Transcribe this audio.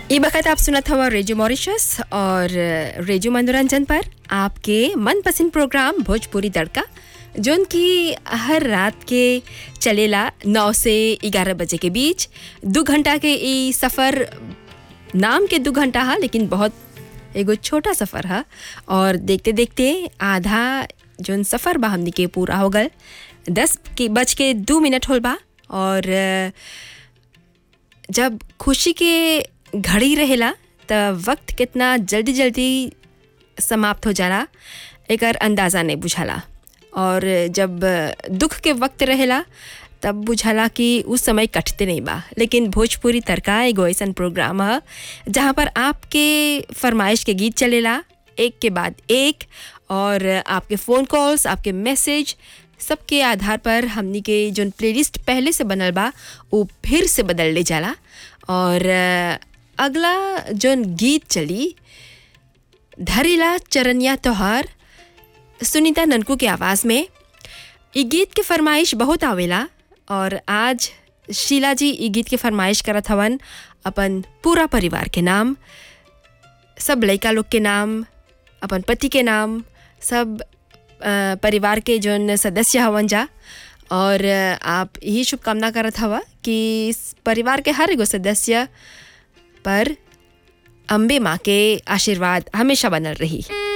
ये वक्त आप सुनत हवा रेडियो मॉरिशस और रेडियो मनोरंजन पर आपके मनपसंद प्रोग्राम भोजपुरी तड़का जोन की हर रात के चलेला नौ से ग्यारह बजे के बीच दो घंटा के ई सफ़र नाम के दो घंटा हा लेकिन बहुत एगो छोटा सफ़र हा और देखते देखते आधा जोन सफ़र बा हमनी के पूरा हो गल दस के बज के दो मिनट होल बा और अ, जब खुशी के घड़ी रहेला त वक्त कितना जल्दी जल्दी समाप्त हो जाला एकर अंदाज़ा नहीं बुझाला और जब दुख के वक्त रहेला तब बुझाला कि उस समय कटते नहीं बा लेकिन भोजपुरी तड़का एगो ऐसन प्रोग्राम है जहाँ पर आपके फरमाइश के गीत चलेला एक के बाद एक और आपके फ़ोन कॉल्स आपके मैसेज सबके आधार पर हमनी के जोन प्लेलिस्ट पहले से बनल बा वो फिर से बदल ले जाला और अ, अगला जोन गीत चली धरेला चरनिया तोहार सुनीता ननकू के आवाज़ में ये गीत के फरमाइश बहुत आवेला और आज शीला जी ये गीत के फरमाइश करत हवन अपन पूरा परिवार के नाम सब लड़का लोग के नाम अपन पति के नाम सब अ, परिवार के जोन सदस्य हवन जा और अ, आप यही शुभकामना करत हवा कि इस परिवार के हर एगो सदस्य पर अम्बे माँ के आशीर्वाद हमेशा बनल रही